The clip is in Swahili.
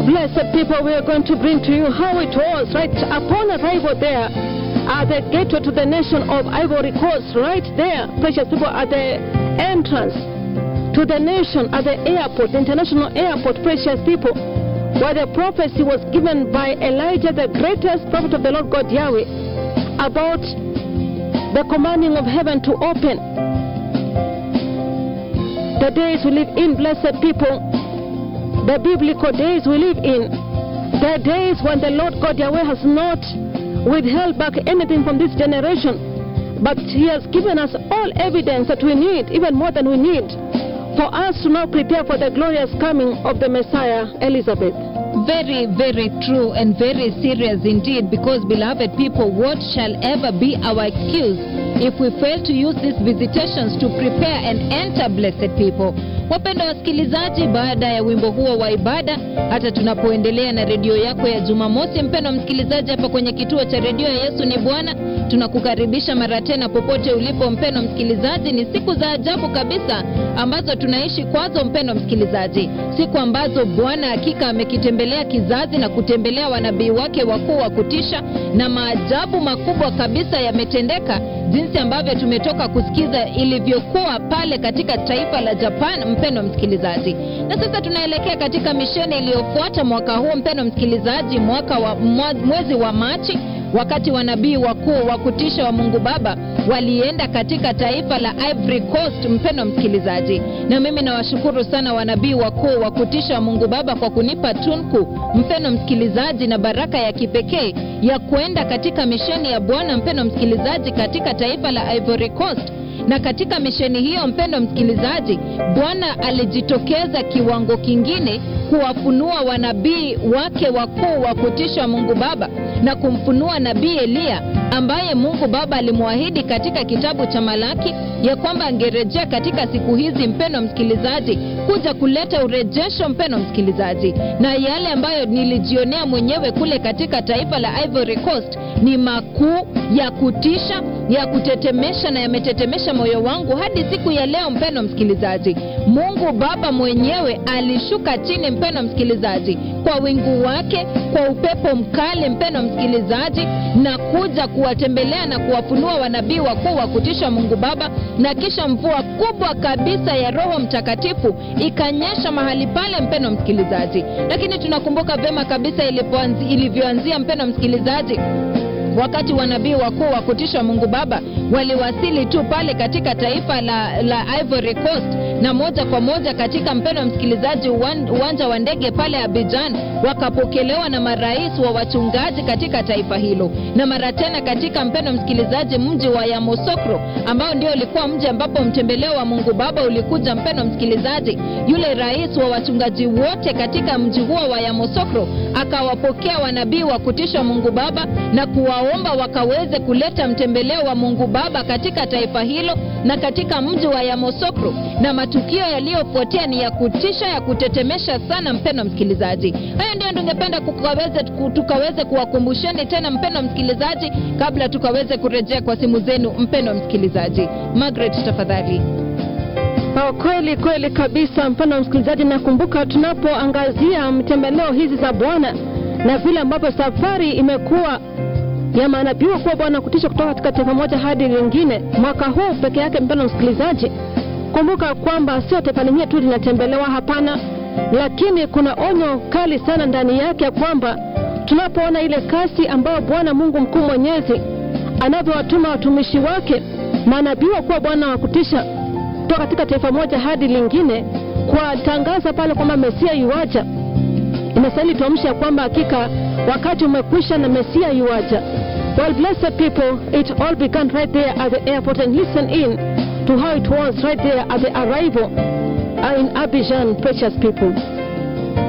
Blessed people, we are going to bring to you how it was right upon arrival there at the gateway to the nation of Ivory Coast, right there, precious people, at the entrance to the nation at the airport, the international airport, precious people, where the prophecy was given by Elijah, the greatest prophet of the Lord God Yahweh, about the commanding of heaven to open. The days we live in, blessed people, the biblical days we live in, the days when the Lord God Yahweh has not withheld back anything from this generation, but He has given us all evidence that we need, even more than we need, for us to now prepare for the glorious coming of the Messiah, Elizabeth. Very, very true and very serious indeed because, beloved people, what shall ever be our excuse if we fail to use these visitations to prepare and enter, blessed people? Wapenda wasikilizaji, baada ya wimbo huo wa ibada, hata tunapoendelea na redio yako ya Jumamosi, mpendwa msikilizaji, hapa kwenye kituo cha redio ya Yesu ni Bwana, tunakukaribisha mara tena popote ulipo, mpendwa msikilizaji. Ni siku za ajabu kabisa ambazo tunaishi kwazo, mpendwa msikilizaji, siku ambazo Bwana hakika amekitembelea kizazi na kutembelea wanabii wake wakuu wa kutisha, na maajabu makubwa kabisa yametendeka, jinsi ambavyo tumetoka kusikiza ilivyokuwa pale katika taifa la Japan, mpendwa msikilizaji. Na sasa tunaelekea katika misheni iliyofuata mwaka huu, mpendwa msikilizaji, mwaka wa mwezi wa Machi wakati wanabii wakuu wa kutisha wa Mungu Baba walienda katika taifa la Ivory Coast, mpendwa msikilizaji. Na mimi nawashukuru sana wanabii wakuu wa kutisha wa Mungu Baba kwa kunipa tunku, mpendwa msikilizaji, na baraka ya kipekee ya kuenda katika misheni ya Bwana, mpendwa msikilizaji, katika taifa la Ivory Coast na katika misheni hiyo, mpendwa msikilizaji, Bwana alijitokeza kiwango kingine kuwafunua wanabii wake wakuu wa kutisha Mungu Baba na kumfunua nabii Eliya ambaye Mungu Baba alimwahidi katika kitabu cha Malaki ya kwamba angerejea katika siku hizi, mpendwa msikilizaji, kuja kuleta urejesho, mpendwa msikilizaji. Na yale ambayo nilijionea mwenyewe kule katika taifa la Ivory Coast ni makuu ya kutisha, ya kutetemesha na yametetemesha moyo wangu hadi siku ya leo, mpendwa msikilizaji. Mungu Baba mwenyewe alishuka chini, mpendwa msikilizaji, kwa wingu wake, kwa upepo mkali, mpendwa msikilizaji, na kuja kuwatembelea na kuwafunua wanabii wakuu wa kutisha Mungu Baba, na kisha mvua kubwa kabisa ya Roho Mtakatifu ikanyesha mahali pale, mpendwa msikilizaji. Lakini tunakumbuka vema kabisa ilipoanzi- ilivyoanzia, mpendwa msikilizaji wakati wanabii wakuu wa kutisha Mungu Baba waliwasili tu pale katika taifa la, la Ivory Coast na moja kwa moja katika mpendwa msikilizaji, uwan- uwanja wa ndege pale Abidjan, wakapokelewa na marais wa wachungaji katika taifa hilo, na mara tena katika mpendwa msikilizaji, mji wa Yamoussoukro ambao ndio ulikuwa mji ambapo mtembeleo wa Mungu Baba ulikuja. Mpendwa msikilizaji, yule rais wa wachungaji wote katika mji huo wa Yamoussoukro akawapokea wanabii wa kutisha Mungu Baba na kuwaomba wakaweze kuleta mtembeleo wa Mungu Baba katika taifa hilo na katika mji wa Yamoussoukro, na matukio yaliyofuatia ni ya kutisha, ya kutetemesha sana, mpendwa msikilizaji. Hayo ndio tungependa kukaweze, tukaweze kuwakumbusheni tena, mpendwa msikilizaji, kabla tukaweze kurejea kwa simu zenu, mpendwa msikilizaji. Margaret, tafadhali. Oh, kweli kweli kabisa, mpendwa msikilizaji, nakumbuka tunapoangazia mtembeleo hizi za Bwana na vile ambavyo safari imekuwa ya manabii kuwa Bwana kutisha kutoka katika taifa moja hadi lingine mwaka huu peke yake. Mpendwa msikilizaji, kumbuka kwamba sio taifa lingine tu linatembelewa, hapana, lakini kuna onyo kali sana ndani yake ya kwamba tunapoona ile kasi ambayo Bwana Mungu mkuu mwenyezi anavyowatuma watumishi wake manabii kuwa Bwana wa kutisha kutoka katika taifa moja hadi lingine kuwatangaza pale kwamba Mesia yuaja. Inastahili tuamsha kwamba hakika wakati umekwisha na Mesia yuaja. Well, blessed people, it all began right there at the airport and listen in to how it was right there at the arrival uh, in Abidjan, precious people.